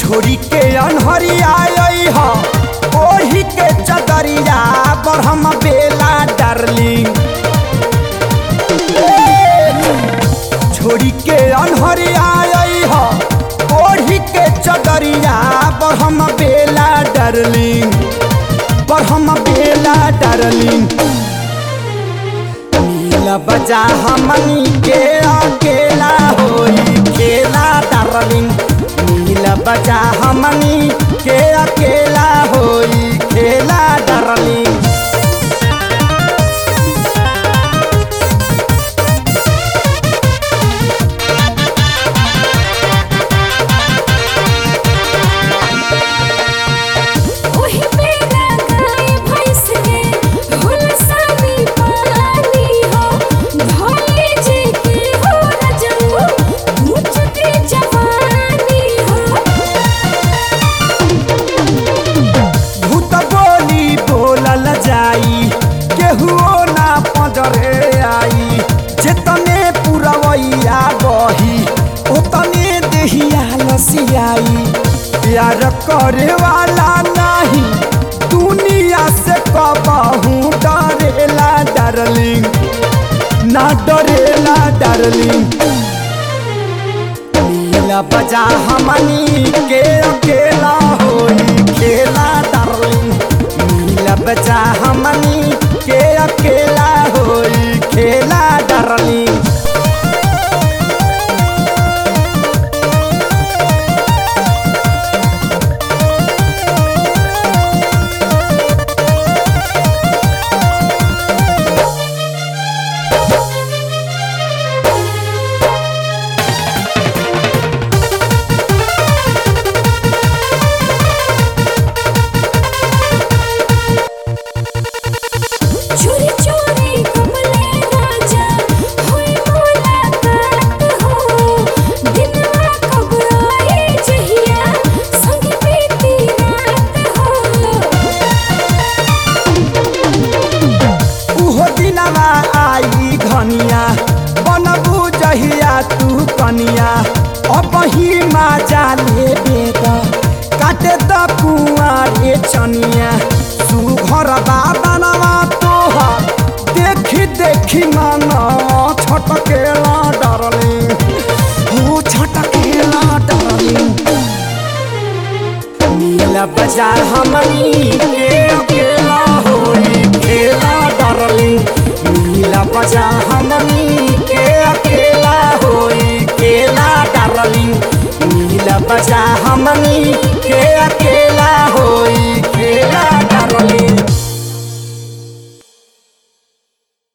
छोरी के अनहरिया ह ओही के चदरिया बरहम बेला डार्लिंग छोरी के अनहरिया ह ओढ़ी के चदरिया बरहम बेला डार्लिंग बरहम बेला डार्लिंग नीला बजा हमनी के अकेला होई खेला डार्लिंग नीला बजा हमनी के अकेला होई खेला डार्लिंग ओही बेरा गाय भैंस के हुलसानी पानी हो भोले जी के हो रजऊ मुझ के जवानी हो भूत बोली बोलल जाई केहुओ ना पजरे आई जेतने पुरवैया बही ओतने देहिया लसियाई प्यार करे वाला नहीं दुनिया से कबहू डरेला डार्लिंग ना डरेला डार्लिंग नीला बजा हमनी के अकेला होई खेला डार्लिंग नीला बजा हमनी के अकेला होई खेला डार्लिंग चोरी चोरी कमले राजा होई मुलाकात हो दिनवा कब आई जहिया संग बीती रात हो उहो दिनवा आई घनिया बनबू जहिया तू कनिया अब ही माजा ले बेद काटे द कुआरे चनिया सुघर बाबनवा तोहर देखी देखी मन छटकेला डरली हो छटकेला डरली नीला बाजार हमनी के अकेला होई खेला डार्लिंग नीला बाजार हमनी के अकेला होई खेला डार्लिंग नीला बाजार हमनी के अकेला